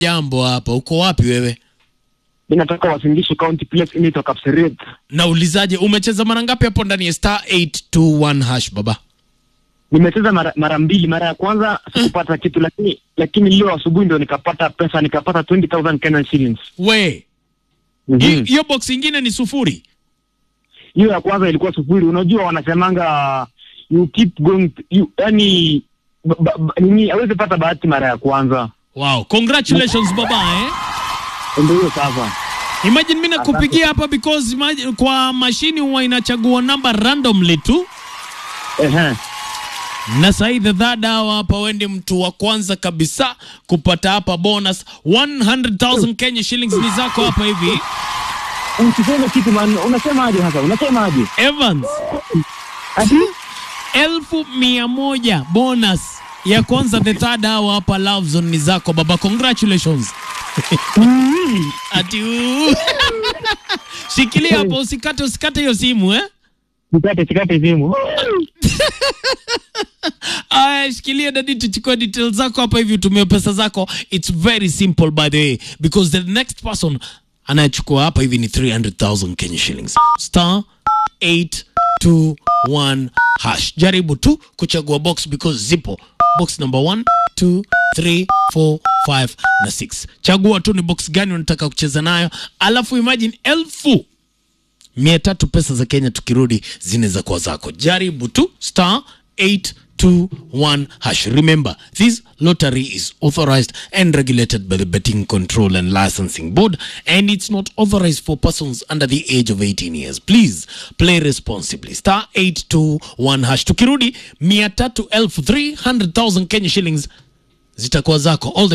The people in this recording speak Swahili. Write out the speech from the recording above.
jambo hapa. Uko wapi wewe? mi nataka Wasingishu County place inaitwa Kapseret. Naulizaje, umecheza mara ngapi hapo ndani ya star 821 hash baba? Nimecheza mara, mara mbili. Mara ya kwanza sikupata kitu, lakini lakini leo asubuhi ndio nikapata pesa, nikapata 20000 Kenyan shillings. We Mhm. hi- hiyo box ingine ni sufuri. Hiyo ya kwanza ilikuwa sufuri. Unajua wanasemanga you keep going, you, yani ba- ba- ba- nini, hawezi pata bahati mara ya kwanza, Wow, congratulations baba eh. ndio hiyo sasa. Imagine mimi nakupigia hapa because imagine, kwa mashini huwa inachagua namba randomly tu Ehe. na sahi the third hour hapa wendi mtu wa kwanza kabisa kupata hapa bonus 100,000 Kenya shillings ni zako hapa hivi. Usiseme kitu man, unasemaje sasa? Unasemaje? Evans, Ati elfu mia moja bonus ya kwanza the third hour hapa Love Zone ni zako baba, congratulations. Ati uu. Shikilia hapo usikate usikate hiyo simu eh? sikate sikate simu. Aya, shikilia dadi, tuchukue details zako hapa hivi, utumie pesa zako. It's very simple by the way because the next person anayechukua hapa hivi ni 300,000 Kenya shillings star 821 hash. Jaribu tu kuchagua box because zipo box number 1 2 3 4 5 na 6. Chagua tu ni box gani unataka kucheza nayo, alafu imagine elfu mia tatu pesa za Kenya tukirudi zinaweza kuwa zako. Jaribu tu star 821 hash. Remember, this lottery is authorized and regulated by the Betting Control and Licensing Board and it's not authorized for persons under the age of 18 years. Please play responsibly. Star 821 hash. Tukirudi mia tatu elfu 300,000 Kenya shillings zitakuwa zako. All the